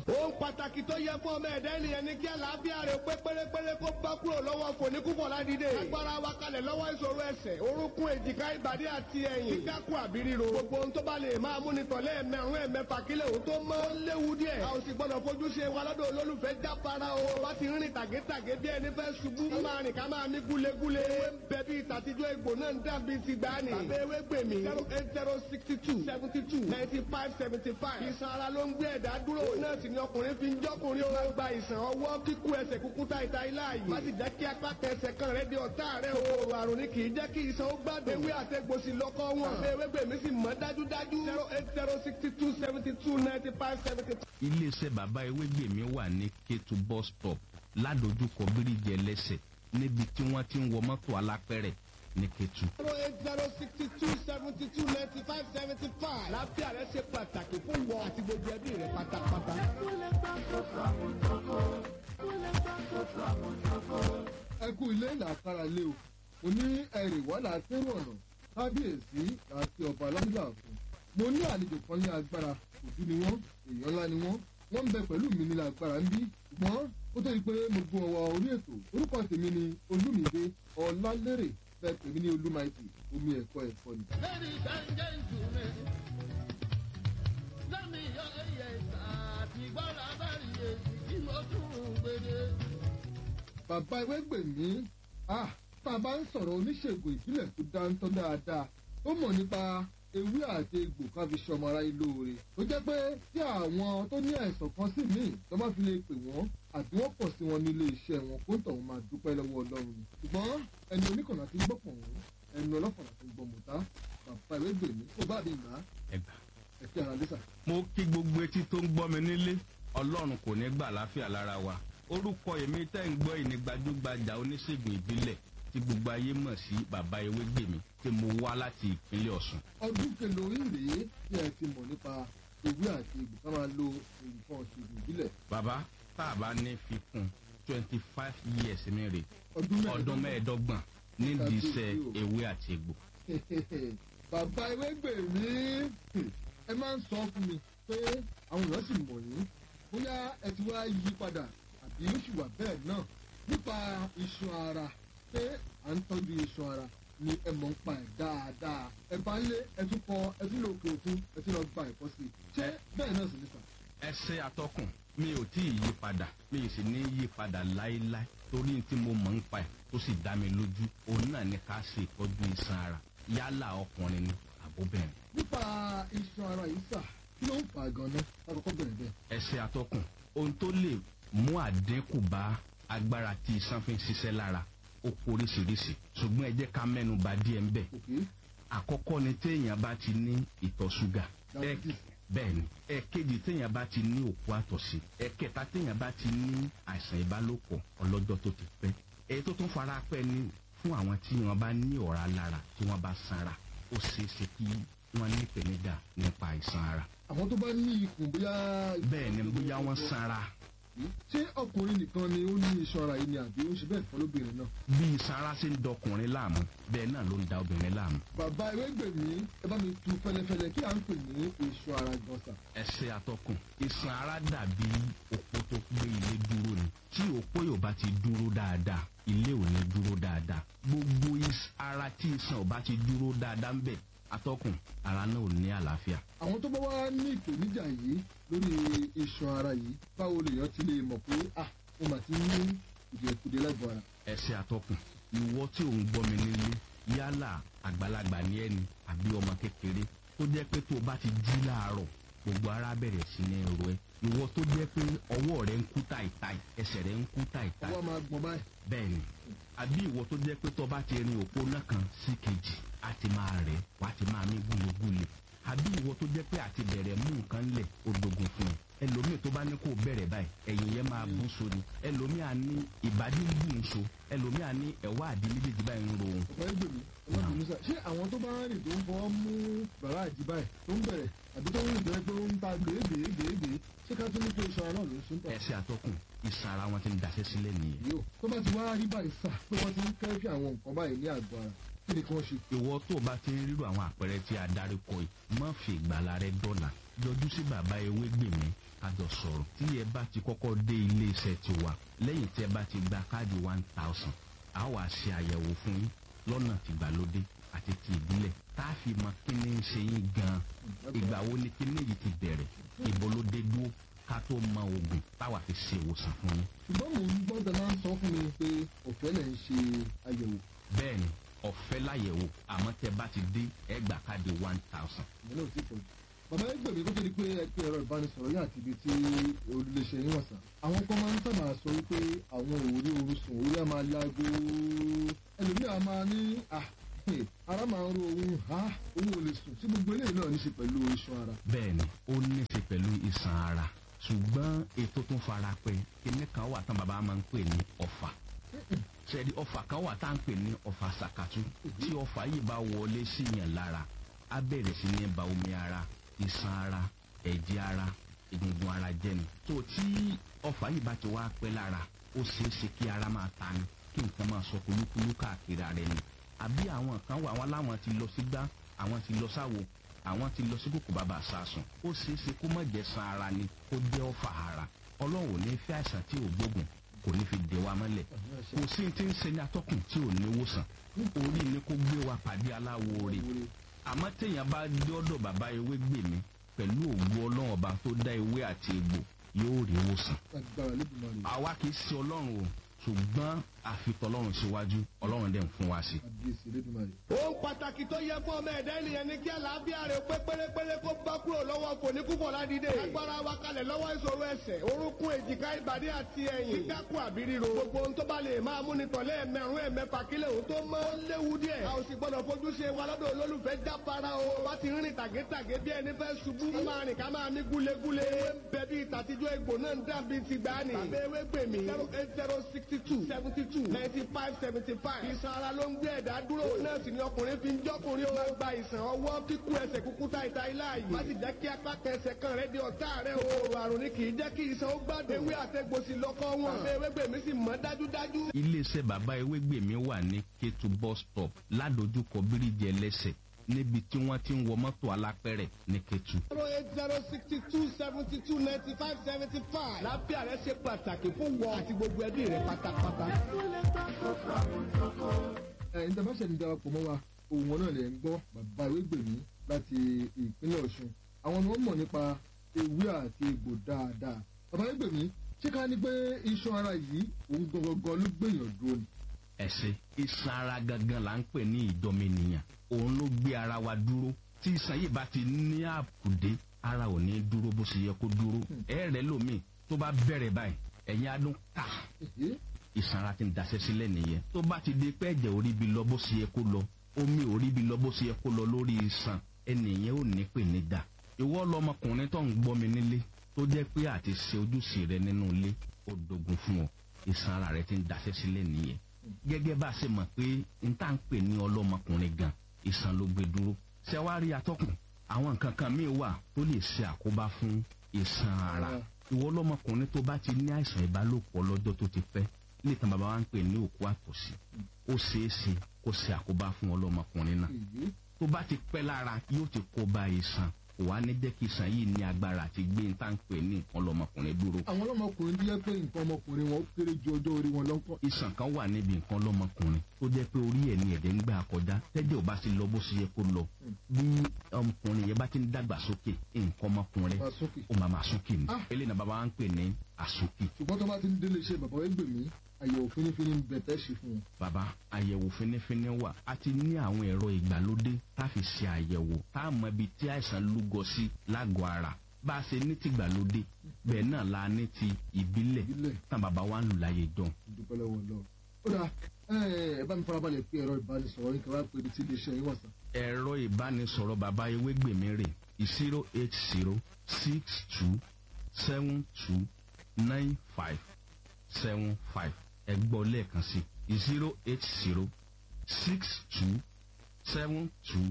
ohun pàtàkì tó yẹ fún ọmọ ẹ̀dá ènìyàn ni kí àlàáfíà rẹ̀ pé pérépéré kó bá kúrò lọ́wọ́ fòníkúfọ̀ ládìde. agbára wa kalẹ̀ lọ́wọ́ ìṣòro ẹsẹ̀ orúnkún èjìká ìbàdí àti ẹ̀yìn. kíkákù àbí ríro. gbogbo ohun tó bá lè máa múni tọ̀lé ẹ̀mẹ̀rún ẹ̀mẹ̀fà kílẹ̀ òun tó mọ́. ó léwu díẹ̀. a ò sì gbọ́dọ̀ fojú ṣe wa lọ́dọ̀ olólùfẹ́ jáfara o. bá ti rìn tàgétàgé bí ẹni fẹ́ ṣubú. ká máa rìn ká máa mí gúlegúle. ewé ń bẹ bí ìtàtijọ́ egbò náà ń dàbí ti gbani. tàbí ewé gbèmí. zero eight zero sixty two seventy two ninety five seventy five. ìsan ara ló ń gbé ẹ̀dá dúró. náà sì ni ọkùnrin fi ń jọ́kùnrin o. máa gba ìsàn ọwọ́ kíkú ẹsẹ̀ kúkú ta ìta ilá yìí. má sì jẹ́ kí apá kẹsẹ̀ kan rẹ di ọ̀tá rẹ o. òòrùn àrùn ni kì í jẹ́ kí ìsan ó gbádùn. ewé àtẹ̀gbòsì lọ́kọ́ wọn. tàbí ewé gbèmí sì mọ́ dájúdájú. zero eight zero sixty two seventy two ninety five seventy five. iléeṣẹ́ bàbá ewégbèmí wà ní kétu bus stop ládojúkọ bíríjì ẹlẹ́sẹ̀ níbi tí wọ́n ti ń wọ mọ́tò alápẹ̀rẹ̀ ní kétu. zero eight zero sixty two seventy two ninety five seventy five. láfíà rẹ ṣe pàtàkì fún wọn àti gbogbo ẹbí rẹ pátápátá. ẹ kú ilé làákàrà lé o mo ní ẹrì wà látẹrù ọ̀nà kábíyèsí àti ọba alábílà fún mo ní àlejò kan ní agbára òbí ni wọ́n èèyàn ńlá ni wọ́n wọ́n ń bẹ pẹ̀lú mi ní agbára ń bí ṣùgbọ́n ó tó di pé mo gbọ́ ọwọ́ orí ètò orúkọ tèmi ni olúmídé ọlálérè bẹ́ẹ̀ tèmi ní olúmaìtì omi ẹ̀kọ́ ẹ̀kọ́ ni. Ladies and gentlemen, lẹ́mi yọ ẹyẹ àti gbọ́dọ̀ abẹ́rẹ́ èsì tí mo tún gbèdé. bàbá ewégbèmí ah tá a bá ń sọ̀rọ̀ oníṣègùn ìbílẹ̀ tó dáńtọ́ dáadáa ó mọ̀ nípa ewé àti egbò ká fi ṣọmọ ara yín lóore tó jẹ́ pé tí àwọn tó ní àìsàn kan sí míì tó bá fi lè pè wọ́n àbí wọ́n pọ̀ sí wọn nílé iṣẹ́ wọn kó ń tọ̀ wọ́n máa dúpẹ́ lọ́wọ́ ọlọ́run ni ṣùgbọ́n ẹni oníkànnà ti gbọ́ pọ̀ wọ́n ẹni ọlọ́kànnà ti gbọ́ mọ̀tá bàbá ewégbèmí kó bá mi gbà á ẹgbà. ẹ̀kẹ́ ara lẹ́sà. mo kí gbogbo etí tó ń gbọ́ mi nílé ọlọ́run kò ní gbà láfíà lára wa orúkọ èmi tẹ́ ń gbọ́ ìní gbajúgbajà oníṣègùn ìbílẹ̀ tí gbogbo ayé mọ̀ sí bàbá ewégbèmí tí mo wá láti ìpínlẹ̀ ọ̀sùn. ọdún kelo yìí rèé tí ẹ ti mọ̀ nípa ewé àti egbò ká máa lo nǹkan ọ̀ṣègùn ìbílẹ̀ bàbá tá a bá ní fi kún twenty five years mi rè ọdún ọdún mẹ́ẹ̀ẹ́dọ́gbọ̀n nídìí iṣẹ́ ewé àti egbò. bàbá ewégbèmí ẹ máa ń sọ fún mi pé àwọn èèyàn sì mọ̀ yín bóyá ẹ ti wá yí padà àbí ó sì wà bẹ́ẹ̀ náà nípa iṣan ara pé à ń tọ́jú iṣan ara ni ẹ mọ̀ ń pa ẹ̀ dáadáa ẹ bá ń lé ẹ tún kọ ẹ tún lè òkè òkun ẹ tún lọ gba ẹ̀kọ́ sí i ṣé bẹ́ẹ̀ náà sì ní sàn. ẹsẹ atọkùn mi ò tí ì yí padà mi ì sì ní yí padà láéláé torí tí mo mọ̀ ń pa ẹ̀ tó sì dá mi lójú òun náà ni ká ṣe ìtọ́jú iṣan ara yálà ọkùnrin ni àbóbẹ̀rẹ̀. nípa iṣan ara yìí sà kí ló ń fà á gan-an lákòókò bẹ̀rẹ̀ bẹ́ẹ̀. ẹsẹ atọkùn ohun tó lè mú àdínkù bá agbára tí iṣan fi ń ṣiṣẹ́ lára ó poríṣiríṣi ṣùgbọ́n ẹ jẹ́ ká mẹ́nu bà díẹ̀ ń bẹ̀. òkè àkọ́kọ́ ni téèyàn bá ti ní ìtọ̀ ṣúgà Diabetes. bẹ́ẹ̀ ni ẹ̀kejì téèyàn bá ti ní òkú àtọ̀sí ẹ̀kẹta téèyàn bá ti ní àìsàn ìbálòpọ̀ ọlọ́jọ́ tó ti pẹ́ èyí tó tún fara pẹ́ ni fún àwọn tí wọ́n bá ní ọ̀rá lára tí wọ́n bá sanra ó ṣeé ṣe kí wọ́n ní ìpèníjà nípa àìsàn ara àwọn tó bá ní ikùn bóyá. bẹ́ẹ̀ ni bóyá wọ́n sanra ṣé ọkùnrin nìkan ni ó ní iṣan ara yìí ni àbí ó ń ṣe bẹ́ẹ̀ fọ́ lóbìnrin náà. bí sanra ṣe ń dọkùnrin láàmú bẹ́ẹ̀ náà ló ń da obìnrin láàmú bàbá ewégbèmí ẹ bá mi tu fẹlẹfẹlẹ kí à ń pè ní iṣan ara gọ̀ọ̀sà. ẹsẹ̀ atọ́kùn iṣan ara dàbí òpó tó gbé ilé dúró ni tí òpó yóò bá ti dúró dáadáa ilé ò ní dúró dáadáa gbogbo is- ara tí iṣan ò bá ti dúró dáadáa ń bẹ̀ atọ́kùn ara náà ò ní àlàáfíà àwọn tó bá wá ní ìpèníjà yìí lórí iṣan ara yìí báwo lèèyàn ti lè mọ̀ pé ah mo mà ti ní ìdìẹ̀kudẹ lágọ̀ọ́ ara. ẹsẹ̀ atọ́kùn ìwọ tí ò ń gbọ́ mi nílé yálà àgbàlagbà ní ẹni àbí ọmọ kékeré tó jẹ́ pé tó o bá ti jí láàárọ̀ gbogbo ara bẹ̀rẹ̀ sí ní ro ẹ ìwọ tó jẹ́ pé ọwọ́ rẹ ń kú táìtáì ẹsẹ̀ rẹ ń kú táìtáì ọwọ́ máa gbọ̀n báyìí. bẹ́ẹ̀ ni àbí ìwọ tó jẹ́ pé tó bá ti rin òpó náà kan sí kejì á ti máa rẹ̀ wá ti máa mí gúlegúle àbí ìwọ tó jẹ́ pé àti bẹ̀rẹ̀ mú nǹkan lẹ̀ ó dogun fún ẹ ẹlòmíì tó bá ní kó bẹ̀rẹ̀ báyìí ẹ̀yìn yẹn máa bú so ni ẹlòmíì á ní ìbàdí ń bù ń so ẹlòmíì á ní ẹ̀wá àdí méjèèjì báyìí ń ro òun bàbá ewégbèmí ọlọ́run nísà ṣé àwọn tó bá ń rìn tó ń fọwọ́ mú bàrá àjí báyìí tó ń bẹ̀rẹ̀ àbí tó ń rìn bẹ̀rẹ̀ pé ó ń ta gbèégbèégbèé ṣé ká tó ní pé iṣan ara náà ló ń sún tọ̀. ẹsẹ̀ àtọkùn ìsan ara wọn ti ń daṣẹ́ sílẹ̀ nìyẹn yóò tó bá ti wá rí báyìí sà pé wọ́n ti ń kẹ́fì àwọn nǹkan báyìí ní àgọ́ ara kí ni kí wọ́n ṣe. ìwọ tó o bá ti ń rírò àwọn àpẹẹrẹ tí a darí kọ yìí má fi ìgbàlá rẹ dọ́là yọjú sí bàbá ewé gbèmí àjọ jọ sọ̀rọ̀ tí ẹ bá ti kọ́kọ́ dé ilé iṣẹ́ tiwa lẹ́yìn tí ẹ bá ti gba káàdì one thousand a wà ṣe àyẹ̀wò fún yín lọ́nà tìgbàlódé àti ti ìbílẹ̀ tá a fi mọ kí ni ń ṣe yín gan-an ìgbà wo ni kí ni yìí ti bẹ̀rẹ̀ ìbò ló dé dúró ká tó mọ oògùn táwa fi ṣe ìwòsàn fún yín. ṣùgbọ́n mò ń gbọ́ dáná sọ fún mi pé ọ̀fẹ́ lẹ̀ ń ṣe àyẹ̀wò bẹ́ẹ̀ni ọ̀fẹ́ láyẹ̀wò àmọ́ tẹ bá ti dé ẹ gbà káàdì one thousand. ìyẹn náà ti pọ̀ jù. bàbá ẹgbẹ́ mi kó tó di pé ẹ pé ẹ̀rọ ìbánisọ̀rọ̀ yà àti ibi tí olùléṣẹ́ yín wà sàn. àwọn kan máa ń sábà sọ wípé àwọn òórí oru sùn orí á máa láago ẹlòmíà máa ní à ara máa ń ro ohun ha òun ò lè sùn tí gbogbo eléyìí náà ní í ṣe pẹ̀lú iṣan ara. bẹ́ẹ̀ni ó ní í ṣe pẹ̀lú ìsàn ara ṣùgbọ́n ètò tún fara pẹ́ kíní kan wà tán bàbá máa ń pè ní ọ̀fà ṣẹ́ni ọ̀fà kan wà tá à ń pè ní ọ̀fà sàkàtú tí ọ̀fà yìí bá wọlé sí yàn lára á bẹ̀rẹ̀ sí ní ba omi ara ìsàn ara ẹ̀jẹ̀ ara egungun ara jẹ́ ni tó tí ọ̀fà yìí bá ti wá pẹ́ lára ó ṣeé ṣe kí ara máa ta ni kí nǹkan máa sọ kúlúkúlú káàkiri ara ẹni àbí àwọn kan wà wọn láwọn ti lọ sí gbá àwọn ti lọ sáwo àwọn ti lọ sí kòkò bàbà sàásùn ó ṣeé ṣe kó má jẹ́ san ara ni kó jẹ́ ọ̀fà ara ọlọ́run ò ní fẹ́ àìsàn tí ò gbógun kò ní fi dè wa mọ́lẹ̀ kò sí ti ń ṣe ní atọ́kùn tí ò ní wòsàn orí ni kó gbé wa pàdé aláwo rè àmọ́ téèyàn bá dé ọ̀dọ̀ bàbá ewé gbè mí pẹ̀lú òwú ọlọ́run ọba tó dá ewé àti egbò yóò rí wòsàn agbára lébùmọ̀ rẹ̀ àwa kì í ṣe ọlọ́run o ṣùgbọ́n àfitọ́lọ́run síwájú ọlọ́run dẹ̀ ń fún wa sí. àbíyèsí lébùmọ̀ rẹ̀. ohun pàtàkì tó yẹ fún ọmọ ẹ̀dá ènìyàn ni kí àlàáfíà rẹ̀ pé pérépéré kó bá kúrò lọ́wọ́ fòníkúfọ̀ ládìde. agbára wa kalẹ̀ lọ́wọ́ ìṣòro ẹsẹ̀ orúnkún èjìká ìbàdí àti ẹ̀yìn. kíkákùn àbí ríro. gbogbo ohun tó bá lè máa múni tọ̀lé ẹ̀mẹ̀rún ẹ̀mẹ̀fà kílẹ̀ òun tó mọ́. ó léwu díẹ̀. a ò sì gbọ́dọ̀ fojú ṣe wa lọ́dọ̀ olólùfẹ́ jáfara o. wá ti rìn tàgétàgé bí ẹni fẹ́ ṣubú. ká máa rìn ká máa mí gúlegúle. ewé ń bẹ bí ìtàtijọ́ egbò náà ń dàbí ti gbani. tàbí ewé gbèmí. zero eight zero sixty two seventy two ninety five seventy five. ìsan ara ló ń gbé ẹ̀dá dúró. náà sì ni ọkùnrin fi ń jọ́kùnrin o. máa gba ìsàn ọwọ́ kíkú ẹsẹ̀ kúkú ta ìta ilá yìí. má sì jẹ́ kí apá kẹsẹ̀ kan rẹ̀ di ọ̀tá rẹ̀ o. òòrùn àrùn ni kì í jẹ́ kí ìsan ó gbádùn. ewé àtẹ̀gbòsì lọ́kọ́ wọn. àbẹ̀ ewé gbèmí sì mọ́ dájúdájú. iléeṣẹ́ bàbá ewégbèmí wà ní kétu bus stop ládojúkọ bíríjì ẹlẹ́sẹ̀ níbi tí wọ́n ti ń wọ mọ́tò alápẹ̀rẹ̀ ní kétu. zero eight zero sixty two seventy two ninety five seventy five. lábẹ́ rẹ̀ ṣe pàtàkì fún wọn àti gbogbo ẹbí rẹ̀ pátápátá. ẹ̀yin tí a bá ṣẹ̀ ní darapọ̀ mọ́ wa ohun wọn náà lè ń gbọ́ bàbá ewégbèmí láti ìpínlẹ̀ ọ̀ṣun àwọn ni wọ́n mọ̀ nípa ewé àti egbò dáadáa bàbá ewégbèmí ṣé ká ní pé iṣan ara yìí òun gangan ló gbèyàn dúró ni. ẹ̀sẹ̀ iṣan ara gangan là ń pè ní ìdọ́mẹnìyàn òun ló gbé ara wa dúró tí iṣan yìí bá ti ní àkùdé ara ò ní dúró bó ṣe yẹ kó dúró ẹ̀rẹ̀ lómi tó bá bẹ̀rẹ̀ báyìí ẹ̀yin adún ká Èhé, ìsan ara ti ń daṣẹ́ sílẹ̀ nìyẹn tó bá ti di pé ẹ̀jẹ̀ orí bi lọ bó ṣe yẹ kó lọ omi orí bi lọ bó ṣe yẹ kó lọ lórí iṣan ẹnìyẹn ò ní pè ní dà ìwọ lọmọkùnrin tó ń gbọ́ mi nílé tó jẹ́ pé àti ṣe ojúṣe rẹ nínú ilé ó dogun fún ọ ìsan ara rẹ ti ń daṣẹ́ sílẹ̀ nìyẹn gẹ́gẹ́ bá a ṣe mọ̀ pé n tá ń pè ní ọlọ́mọkùnrin gan ìsan ló gbé dúró ṣẹ́wárí atọ́kùn àwọn nǹkan kan míì wà tó lè ṣe àkóbá fún ìsan ara ìwọ lọmọkùnrin tó bá ti ní àìsàn ìbálòpọ̀ lọ́jọ́ tó ti pẹ́ nítan bàbá wa ń pè ní òkú àtọ̀sí ó ṣeé ṣe kó ṣe àkóbá fún ọlọ́mọkùnrin náà èhé, tó bá ti pẹ́ lára yóò ti kó ba ìsàn kò wá ní jẹ́ kí ìsàn yìí ní agbára àti gbé ní tá à ń pè ní nǹkan lọ́mọkùnrin dúró. àwọn ọlọ́mọkùnrin tó yẹ pé nǹkan ọmọkùnrin wọn ó kéré ju ọjọ́ orí wọn lọ́kọ́. ìsàn kan wà níbi nǹkan lọ́mọkùnrin tó jẹ́ pé orí ẹ̀ ní ẹ̀dẹ̀ ń gbà kọjá tẹ́jẹ̀ ò bá ti lọ bó ṣe yẹ kó lọ bí ọmọkùnrin yẹn bá ti ń dàgbà sókè nǹkan ọmọkùnrin máa sókè. ó máa máa sókè ní Ah. eléyìí náà bàbá wa ń pè ní àsókè. ṣùgbọ́n tó bá ti ń délé iṣẹ́ bàbá ewégbèmí àyẹ̀wò fínífíní ń bẹ̀ tẹ́ ṣe fún wọn. bàbá àyẹ̀wò fínífíní wà a ti ní àwọn ẹ̀rọ ìgbàlódé tá a fi ṣe àyẹ̀wò tá a mọ ibi tí àìsàn lúgọ sí lágọ̀ọ́ ara bá a ṣe ní ti ìgbàlódé bẹ́ẹ̀ náà la ní ti ìbílẹ̀ ìbílẹ̀ tán bàbá wa ń lù láyé jọ. ìdúpẹ́ lọ́wọ́ lọ. ó dáa ẹ ẹ bá mi farabalẹ̀ pé ẹ̀rọ ìbánisọ̀rọ̀ yín kí wọ́n á pè ní tí iléeṣẹ́ yín wà sàn. ẹ̀rọ ìbánisọ̀rọ̀ bàbá ewégbèmí rè zero eight zero six two seven two nine five seven five ẹ gbọ́ lẹ́ẹ̀kan sí zero eight zero six two seven two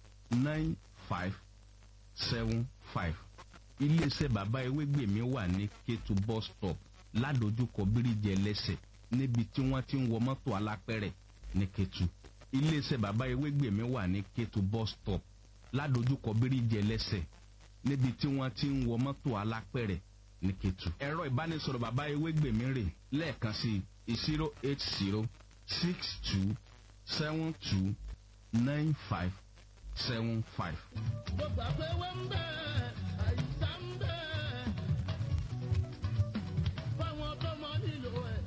nine five seven five iléeṣẹ́ bàbá ewégbèmí wà ní kétu bus stop ládojúkọ bíríjì ẹlẹ́sẹ̀ níbi tí wọ́n ti ń wọ mọ́tò alápẹ̀rẹ̀ ní kétu iléeṣẹ́ bàbá ewégbèmí wà ní kétu bus stop ládojúkọ bíríjì ẹlẹ́sẹ̀ níbi tí wọ́n ti ń wọ mọ́tò alápẹ̀rẹ̀ ní ketu. ẹ̀rọ ìbánisọ̀rọ̀ bàbá ewégbèmí rè lẹ́ẹ̀kan sí zero eight zero six two seven two nine five seven five. gbogbo àpéwé ń bẹ àìsàn ń bẹ fáwọn tó mọ nílò ẹ.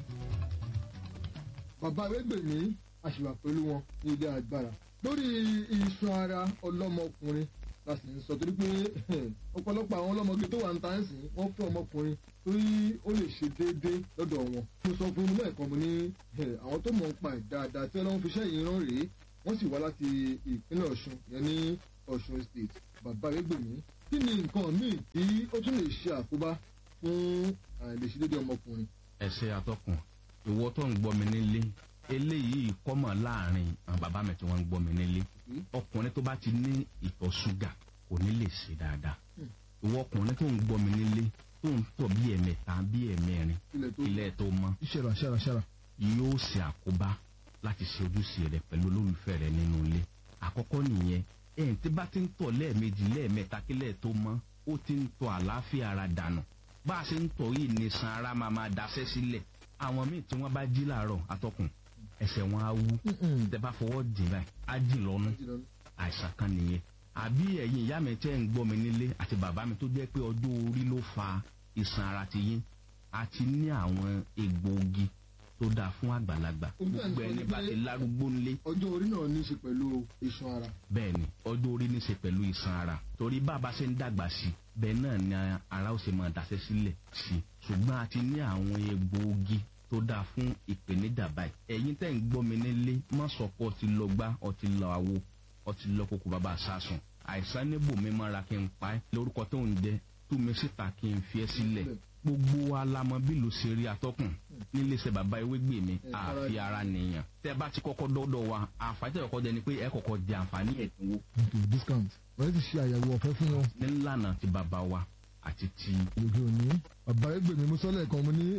bàbá arẹ́gbẹ̀mí àṣìwà pẹ̀lú wọn ní ilé agbára lórí iṣan ara ọlọ́mọkùnrin la sì ń sọ torí pé ọ̀pọ̀lọpọ̀ àwọn ọlọ́mọge tó wà ń ta ń sìn wọ́n fún ọmọkùnrin torí ó lè ṣe déédéé lọ́dọ̀ wọn mo sọ fún inú ẹ̀kan mo ní àwọn tó mọ̀ ń pa ẹ̀ dáadáa tí ọlọ́run fi ṣẹ́yìn rán rèé wọ́n sì wá láti ìpínlẹ̀ ọ̀ṣun yẹn ní ọ̀ṣun state bàbá arẹ́gbẹ̀mí kí ni nǹkan míì tí ó tún lè ṣe àkóbá fún àìlèṣedéédéé ọmọkùnrin ẹsẹ atọkùn ìwọ tó ń gbọ́ mi nílé eléyìí kọ́mọ̀ láàrin àwọn bàbá mi tí wọ́n ń gbọ́ mi nílé ọkùnrin tó bá ti ní ìtọ̀ ṣúgà kò ní lè ṣe dáadáa ìwọ ọkùnrin tó ń gbọ́ mi nílé tó ń tọ̀ bí ẹ̀mẹta bí ẹ̀mẹrin ilẹ̀ tó ilẹ̀ tó mọ́ ṣẹ̀rà ṣẹ̀rà ṣẹ̀rà yóò ṣe àkóbá láti ṣe ojúṣe rẹ pẹ̀lú olólùfẹ́ rẹ nínú ilé àkọ́kọ́ nìyẹn ẹ̀yìn tí bá ti ń tọ̀ lẹ́ẹ̀mejì lẹ́ẹ̀mẹta kílẹ̀ tó mọ́ ó ti ń tọ̀ àlàáfíà ara dànù bá a ṣe ń tọ̀ yìí ní san ara máa máa daṣẹ́ sílẹ̀ àwọn míì tí wọ́n bá jí làárọ̀ atọ́kùn ẹsẹ̀ wọn á wú tẹ bá fọwọ́ dì báyìí á dì lọ́nu àìsàn kan nìyẹn àbí ẹ̀yin ìyá mi tẹ́ ń gbọ́ mi nílé àti bàbá mi tó jẹ́ pé ọjọ́ orí ló fa ìsàn ara ti yín àti ní àwọn egbòogi tó dáa fún àgbàlagbà Ojú ẹ̀ ń gbogbo sọ ẹni wípé- bá ti lárúgbó ńlé ọjọ́ orí náà ní í ṣe pẹ̀lú iṣan ara bẹ́ẹ̀ ni ọjọ́ orí ní í ṣe pẹ̀lú ìsan ara torí bàbá ṣe ń dàgbà sí i bẹ́ẹ̀ náà ni ara ó ṣe máa daṣẹ́ sílẹ̀ sí i ṣùgbọ́n a ti ní àwọn egbòogi tó dáa fún ìpèníjà báyìí ẹ̀yin tẹ́ ń gbọ́ mi nílé má sọ pé ọtí lọ gbá ọtí lọ àwo ọtí lọ kókó bàbá sásùn àìsàn níbò mi máa ra kí n pa ẹ́ lórúkọ tó ń jẹ tú mi síta kí n fi ẹ́ sílẹ̀ gbogbo wa la mọ bí ló ṣe rí atọ́kùn níléeṣẹ́ bàbá ewégbè mi Ẹ, àfi ara ara nìyàn tẹ́ bá ti kọ́kọ́ dọ́dọ̀ wa àǹfààní tẹ́ kọ́kọ́ jẹ ni pé ẹ kọ́kọ́ jẹ àǹfààní ẹ̀dínwó ètò discount wọ́n ti ṣe àyẹ̀wò ọ̀fẹ́ fún wọn nílànà ti bàbá wa àti ti òde òní bàbá ẹgbẹ́ mi mú sọ́lẹ̀ kan mo ní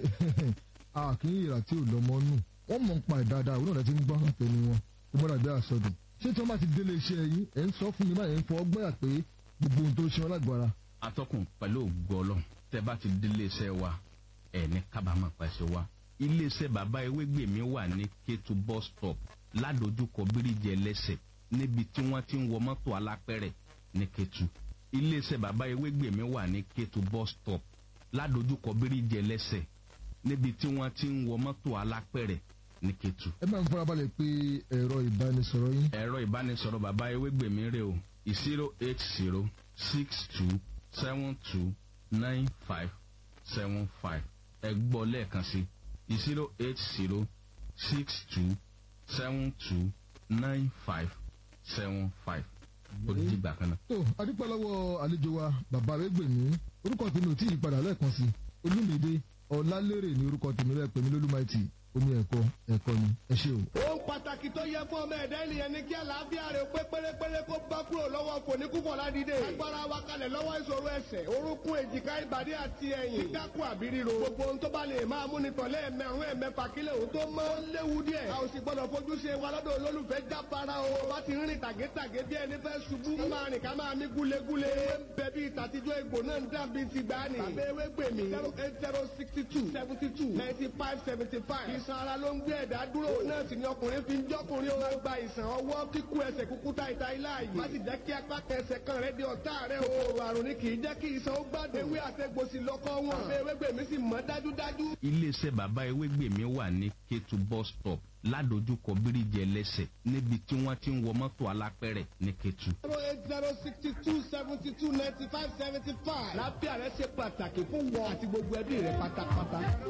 àkín ìrà tí ò lọ́mọ nù wọ́n mọ̀ ń pa ìdáadáa òun náà ti ń gbọ́ àtẹnu wọn kó mọ́ra bí àsọdùn ṣé tí wọ́n bá ti délé iṣẹ́ yín ẹ̀ ń sọ fún mi báyìí ń fọ ọgbọ́n yà pé gbogbo ohun tó ṣe wọn lágbára atọ́kùn pẹ̀lú ògbọ́lọ́ tẹ́ bá ti dé iléeṣẹ́ wa ẹ̀ ní kábàámọ̀ pàṣẹ wa iléeṣẹ́ bàbá ewégbè mi wà ní kétu bus stop ládojúkọ bíríjì ẹlẹ́sẹ̀ níbi tí wọ́n ti ń wọ mọ́tò alápẹ̀rẹ̀ ní kétu iléeṣẹ́ bàbá ewégbè mi wà ní kétu bus stop ládojúkọ bíríjì ẹlẹ́sẹ̀ níbi tí wọ́n ti ń wọ mọ́tò alápẹ̀rẹ̀ ní kétu ẹ máa ń farabalẹ̀ pé ẹ̀rọ ìbánisọ̀rọ̀ yín ẹ̀rọ ìbánisọ̀rọ̀ bàbá ewégbèmí rè o zero eight zero six two seven two nine five seven five ẹ gbọ́ lẹ́ẹ̀kan sí zero eight zero six two seven two nine five seven five ó di ìgbà kan náà. tó adúpẹ́ lọ́wọ́ àlejò wa bàbá ẹgbẹ̀mí orúkọ tèmi ò tí ì padà lẹ́ẹ̀kan sí olúmídé ọ̀làlérè ní orúkọ tèmi rẹ̀ pèmí lólúmáìtì omi ẹ̀kọ́ ẹ̀kọ́ ni ẹ ṣé o. ohun pàtàkì tó yẹ fún ọmọ ẹ̀dá ènìyàn ni kí àlàáfíà rẹ̀ pé pérépéré kó bá kúrò lọ́wọ́ fòníkúfọ̀ ládìde. agbára wa kalẹ̀ lọ́wọ́ ìṣòro ẹsẹ̀ orúnkún èjìká ìbàdí àti ẹ̀yìn. kíkákù àbí ríro. gbogbo ohun tó bá lè máa mú ni tọ̀lé ẹ̀mẹ̀rún ẹ̀mẹ̀fà kílẹ̀ òun tó mọ́. ó léwu díẹ̀. a ò sì gbọ́dọ̀ fojú ṣe wa lọ́dọ̀ olólùfẹ́ jábára o. bá ti rìn tàgétàgé bí ẹni fẹ́ ṣubú. ká máa rìn ká máa mí gúlegúle. bẹ́ẹ̀ bí ìtàtijọ́ egbò náà ń dàbí ti gbani. tàbí ewé gbèmí. zero eight zero sixty two seventy two ninety five seventy five. ìsan ara ló ń gbé ẹ̀dá dúró. náà sì ni ọkùnrin fi ń jọ́kùnrin o. máa gba ìsàn ọwọ́ kíkú ẹsẹ̀ kúkú ta ìta ilá yìí. má sì jẹ́ kí apá kẹsẹ̀ kan rẹ̀ di ọ̀tá rẹ̀ o. kòkòrò àrùn ni kì í jẹ́ kí ìsàn ó gbádùn. ewé àtẹ̀gbòsì lọ́kọ́ wọn. àbí ewé gbèmí sì mọ́ dájúdájú. iléeṣẹ́ bàbá ewégbèmí wà ní kétu bus stop ládojúkọ bíríjì ẹlẹ́sẹ̀ níbi tí wọ́n ti ń wọ mọ́tò alápẹ̀rẹ̀ ní kétu. zero eight zero sixty two seventy two ninety five seventy five. lábẹ́ àrẹ ṣe pàtàkì fún wọn àti gbogbo ẹbí rẹ̀ pátápátá.